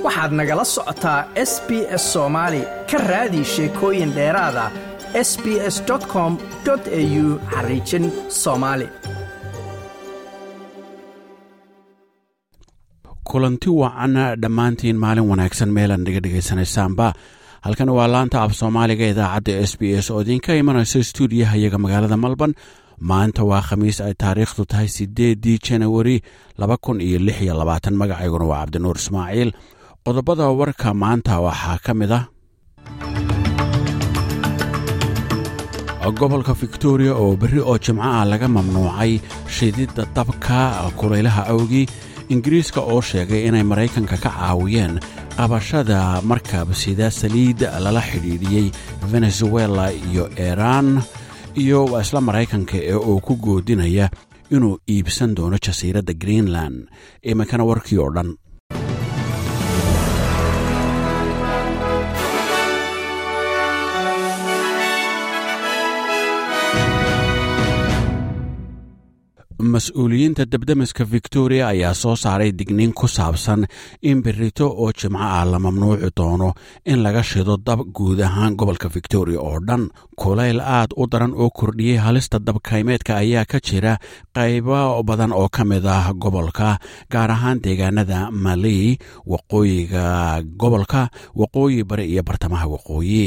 waxaad nagala socotaa s b s soomaali ka raadi sheekooyin dheeraada s b s com au xariijin soomaali kulanti wacan dhammaantiin maalin wanaagsan meelan dhiga dhegaysanaysaanba halkan waa laanta af soomaaliga idaacadda s b s oo idinka imanaysa stuudiyaha iyaga magaalada malban maanta waa khamiis ay taariikhdu tahay siddeedii janawari laba kun iyo lix iyo labaatan magacayguna waa cabdinuur ismaaciil qodobada warka maanta waxaa ka mid ah gobolka victoria oo berri oo jimco ah laga mamnuucay shididda dabka kulaylaha awgii ingiriiska oo sheegay inay maraykanka ka caawiyeen qabashada markab sida saliid lala xidhiidhiyey venezuela iyo iiraan iyo waa isla maraykanka ee uu ku goodinaya inuu iibsan doono jasiiradda greenland iminkana warkii oo dhan mas-uuliyiinta debdemiska victoria ayaa soo saaray digniin ku saabsan in berito oo jimco ah la mamnuuci doono in laga shido dab guud ahaan gobolka victoria oo dhan kulayl aad u daran oo kordhiyey halista dabkaymeedka ayaa ka jira qaybo badan oo ka mid ah gobolka gaar ahaan deegaanada maley waqooyiga gobolka waqooyi bari iyo bartamaha waqooyi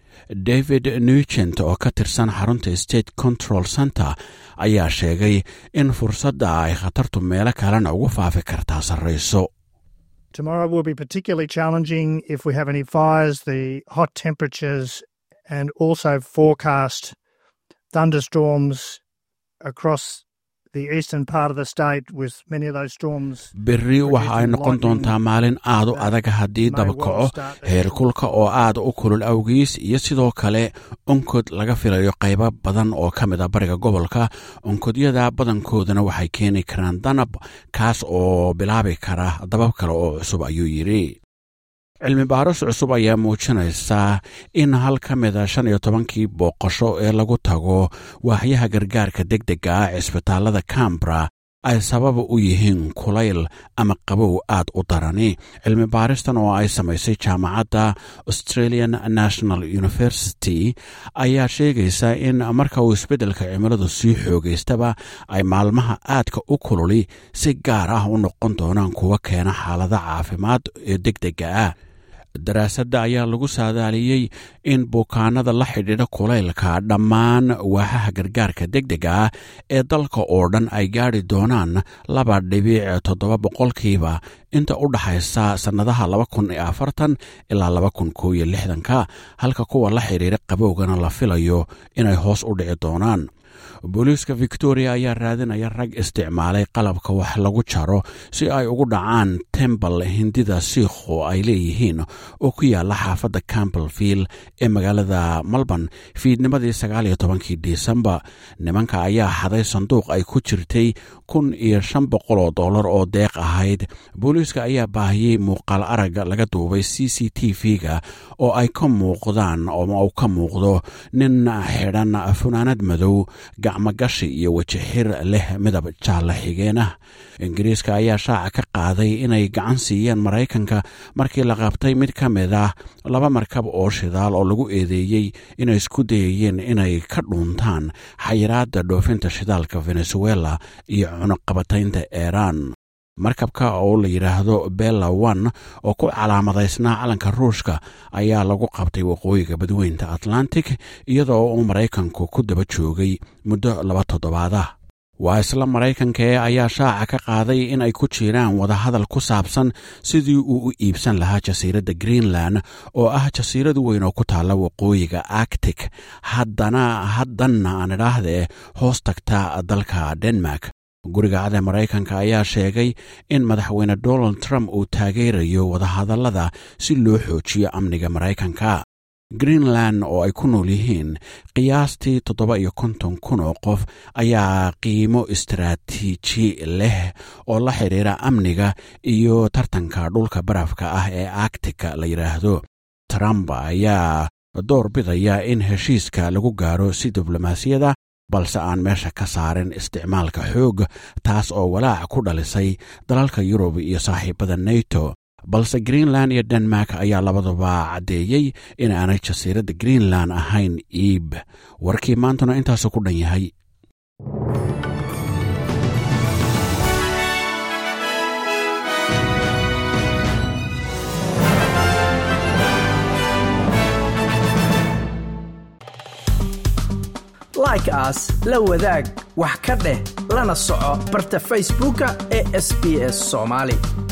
david nugent oo ka tirsan xarunta state control center ayaa sheegay in fursadda ay khatartu meelo kalena ugu faafi kartaa sarrayso Tomorrow will be particularly challenging if we have any fires, the hot temperatures, and also forecast thunderstorms across the eastern part of the state with many of those storms. berri waxa ay noqon doontaa maalin aad u adag haddii dabkaco heerkulka oo aad u kulul awgiis iyo sidoo kale onkod laga filayo qaybo badan oo ka mid a bariga gobolka onkodyada badankoodana waxay keeni karaan danab kaas oo bilaabi kara dabab kale oo cusub ayuu yidhi cilmi baaris cusub ayaa muujinaysaa in hal ka mida shan iyo tobankii booqasho ee lagu tago waaxyaha gargaarka deg dega ah cisbitaallada cambra ay sababa u yihiin kulayl ama qabow aad u darani cilmi baaristan oo ay samaysay jaamacadda australian national university ayaa sheegaysa in marka uu isbeddelka cimiladu sii xoogaystaba ay maalmaha aadka u kululi si gaar ah u noqon doonaan kuwa keena xaalada caafimaad ee deg dega ah daraasadda ayaa lagu saadaaliyey in bukaanada la xidhiidha kulaylka dhammaan waaxaha gargaarka deg dega ah ee dalka oo dhan ay gaadhi doonaan laba dhibic toddoba boqolkiiba inta u dhaxaysa sannadaha laba kun iyo afartan ilaa laba kun koo iyo lixdanka halka kuwa la xidhiidha qabowgana la filayo inay hoos u dhici doonaan booliiska victoria ayaa raadinaya rag isticmaalay qalabka wax lagu jaro si ay ugu dhacaan tembal hindida siikhu ay leeyihiin oo ku yaala xaafadda campbellvill ee magaalada melbourne fiidnimadii sagaaliyo tobankii disembar nimanka ayaa xaday sanduuq ay ku jirtay kun iyo shan boqol oo dollar oo deeq ahayd booliiska ayaa baahiyey muuqaal arag laga duubay c c t v-ga oo ay ka muuqdaan oo uu ka muuqdo nin xidhan funaanad madow gacmogashi iyo wejixir leh midab jaalla xigeen ah ingiriiska ayaa shaaca ka qaaday inay gacan siiyeen maraykanka markii la qabtay mid ka mid ah laba markab oo shidaal oo lagu eedeeyey inay isku dayayeen inay ka dhuuntaan xayiraadda dhoofinta shidaalka venezuela iyo cunuqabataynta iiraan markabka oo la yidhaahdo bella one oo ku calaamadaysnaa calanka ruushka ayaa lagu qabtay waqooyiga badweynta atlantic iyadoo uu maraykanku ku daba joogay muddo laba toddobaadah waa isla maraykanka ee ayaa shaaca ka qaaday in ay ku jiraan wadahadal ku saabsan sidii uu u iibsan lahaa jasiiradda greenland oo ah jasiirad weyn oo ku taalla waqooyiga arctic haddana haddanna aan idhaahdee hoos tagta dalka denmark guriga cade maraykanka ayaa sheegay in madaxweyne donald trump uu taageerayo wadahadallada si loo xoojiyo amniga maraykanka greenland oo ay ku nool yihiin qiyaastii toddoba iyo konton kun oo qof ayaa qiimo istaraatiiji leh oo la xidhiira amniga iyo tartanka dhulka barafka ah ee actika la yidhaahdo trump ayaa door bidaya in heshiiska lagu gaaro si diblomaasiyada balse aan meesha ka saarin isticmaalka xoog taas oo walaac ku dhalisay dalalka yurub iyo saaxiibada neto balse greenland iyo denmark ayaa labaduba caddeeyey in aanay jasiiradda greenland ahayn iib warkii maantuna intaasu ku dhan yahay like aas la wadaag wax ka dheh lana soco barta facebooka ee sb s somaali